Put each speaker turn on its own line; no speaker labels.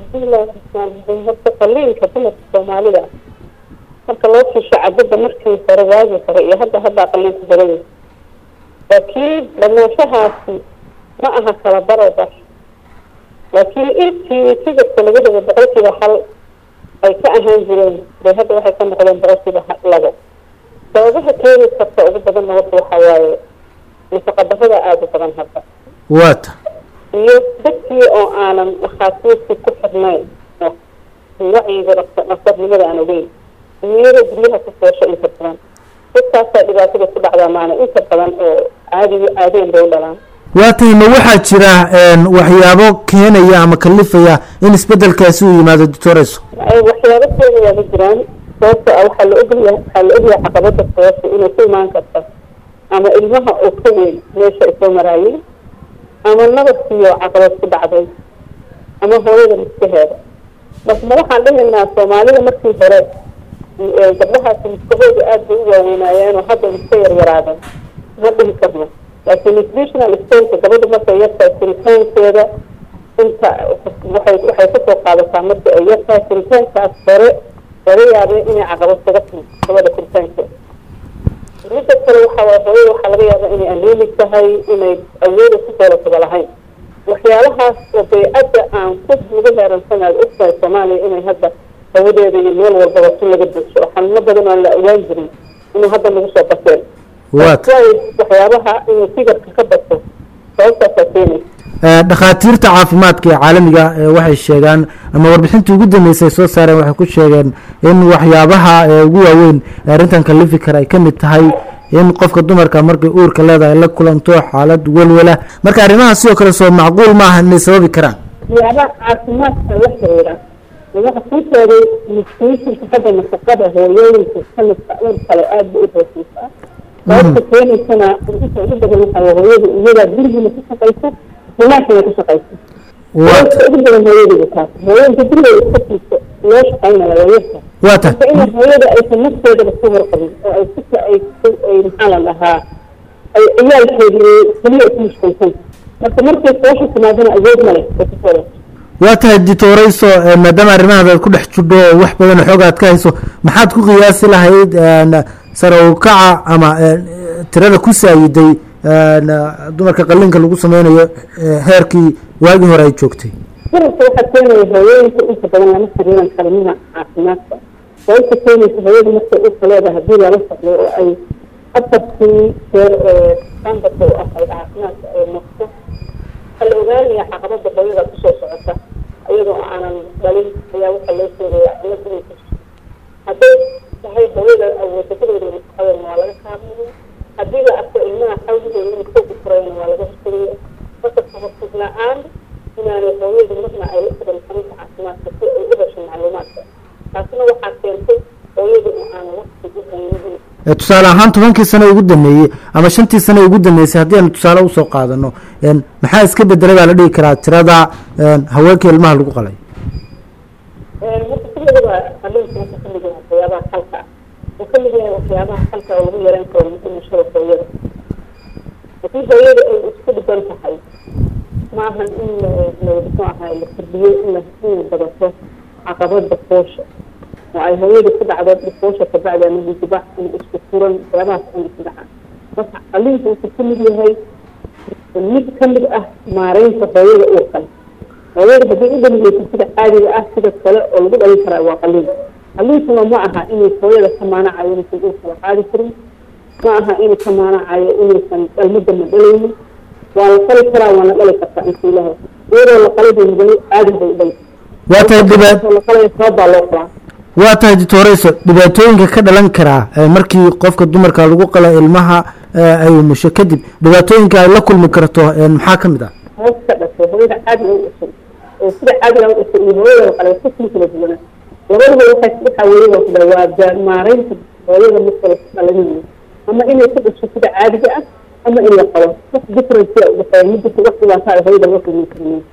bismillahi raxmaan raxiim horta qaliinka dumarka soomaalida marka loo fiisho cadada markii hore waagi hore iyo hadda haddaa qaliinka badaya laakiin dhamaanshahaasi ma aha kala barobar laakiin intii tigirka laga dhigo boqolkiiba hal ay ka ahaan jireen bay hadda waxay ka noqdeen boqolkiiba labo sababaha keeni karta ugu badanna horta waxaa waaye nafaqa darada aada u badan hadda
waata
iyo dadkii oo aanan dhakhaatiirtii ku xirnayn oo wacyiga dhaktarnimada aan ogeyn iyada guryaha ku foosho inta badan dadkaasaa dhibaatada ku dhacdaa maana inta badan oo caadiga caadeen bay u dhalaan
waatahay ma waxaa jira waxyaabo keenaya ama kalifaya in isbedelkaasi uu yimaado doctoreso
waxyaabo keenayaa ma jiraan sababto ah waxaa la ogyahay waxaa la ogyahay caqabada foosha inay ku imaan karta ama ilmaha oo ka weyn meesha ay soo maraayeen ama nabadkiiyo caqabad ku dhacday ama hooyada miskaheeda bas ma waxaan dhihaynaa soomaalida markii hore gabdhahaasi miskahooda aada bay u waaweynaayeenoo hadda miska yaryaraadeen ma dhihi karno laakiin nutritional stonka gabadha markay yartahay furitaankeeda inta waxay waxay kasoo qaadataa marka ay yartahay furitaankaas hore laga yaabay inay caqabad kaga timi gabadha furitaankeeda midda kale waxaa waay hooyada waxaa laga yaabaa inay anemic tahay inay awooda ku doolataba lahayn waxyaalahaas oo baycadda aan ku lagu heeransanaad ogtahay soomaaliya inay hadda hawadeeda iyo meel walbaba tun laga buuxso oo xanuuno badan aan la awaan jirin inuu hadda nagu soo bateen
waata
waxyaabaha inuu sigarka ka bato sababtaasaa keenaysa
dhakhaatiirta caafimaadka ee caalamiga waxay sheegaan ama warbixintii ugu dambeysay soo saareen waxay ku sheegeen in waxyaabaha ugu waaweyn ee arrintan kalifi kara ay ka mid tahay in qofka dumarka markay uurka leedahay la kulanto xaalad welwela marka arrimaha sidoo kale soo macquul ma aha inay sababi karaan
waxyaabaha caafimaadka la xiriira waxa ku sheegay nutritionka hadda nafaqada hooyooyinka sanadka uur kale aada ba u hooseysaa sababta keenaysana inta ugu badan waxaa hooyada iyadaa gurigiina ku shaqaysa humaashana ku shaqaysa sababta ugu badan hooyadayda taas hooyooyinka gurigeeda iska fiiso loo shaqaynaya waa yarta
waata
marka in hooyada aysan nafteedaba ku warqabin oo ay sika ay ay maxaa la dhahaa ay ciyaalkeedii keliya ku mashquulsan marka markay foosha timaadana awood ma leh ay ku soo
waa tahay ditoreyso maadaama arrimahaad aad ku dhex jidho oo wax badan xoog aad ka hayso maxaad ku qiyaasi lahayd sare u kaca ama tirada ku saayiday dumarka qalinka lagu sameynayo heerkii waagii hore ay joogtay
garabka waxaa keenaya hooyooyinka inta badan lama xiriiran karimida caafimaadka sababta keenaysa hooyada markay urka leedahay haddii lala socdo oo ay afartii jeer ee standardka u ahayd caafimaadka ay noqto waxaa la ogaanaya caqabada hooyada kusoo socota iyadoo aanan dhalin ayaa waxaa loo sheegaya cilad inay ku hadday tahay hooyada awoodadadeeda nafaqadeedna waa laga kaabaya haddii la arko ilmaha xawligooda inuu koogu furayna waa laga hortagaya marka kahortag la-aan inaanay hooyadu marna ay la xiran xarunta caafimaadka si ay u hesho macluumaadka taasina waxaa keentay hooyadu in aan waqti u haynin
tusaale ahaan tobankii sano ugu dameeyey ama shantii sano ugu dambeysay haddii aanu tusaale usoo qaadano maxaa iska bedelay baa la dhihi karaa tirada haweenka ilmaha lagu qalay
marka kulligaba qaliinka wuxuu kamid yahay waxyaabaha xalka ah wuxuu kamid yahay waxyaabaha xalka oo lagu yareyn karo dhimashada hooyada haddii hooyada ay isku dhiban tahay maahan in muxuu ahaa la kordhiyo in la in badato caqabada foosha oo ay hooyada ku dhacdo foosha kabacdi ama hintibax ama isku furan waxyaabahaas in isku dhacaan marka qaliinka wuxuu kamid yahay mid kamid ah maareynta hooyada uurkan hooyada haddii u dhaligeysa sida caadiga ah sida kale oo lagu dhalin karaa waa qaliin qaliinkuna ma aha inay hooyada ka maanacayo inaysan uurka la qaadi karin ma aha inuu ka maanacayo inaysan dhalmadana dhalaynin waa la qali karaa waana dhali kartaa inta ilaha iyadoo la qalay bay mudani caadi bay u dhali
waa tahay dhibaat
la qalay sabab baa loo qalaa
waa tahay ditoreyso dhibaatooyinka ka dhalan karaa markii qofka dumarka lagu qala ilmaha ay umusho kadib dhibaatooyinka ay la kulmi karto maxaa ka mid ah
hoos ka dhashay hooyada caadiga u dhashay oo sida caadiga u dhashay iyo hooyada la qalay si kala duwana labaduba waxay waxaa weeye waa waa maareynta hooyada marka la dhalanayo ama inay ku dhasho sida caadiga ah ama in la qalo wax difference u dhexeeya midda wax dhibaato ay hooyada la kulmi karneen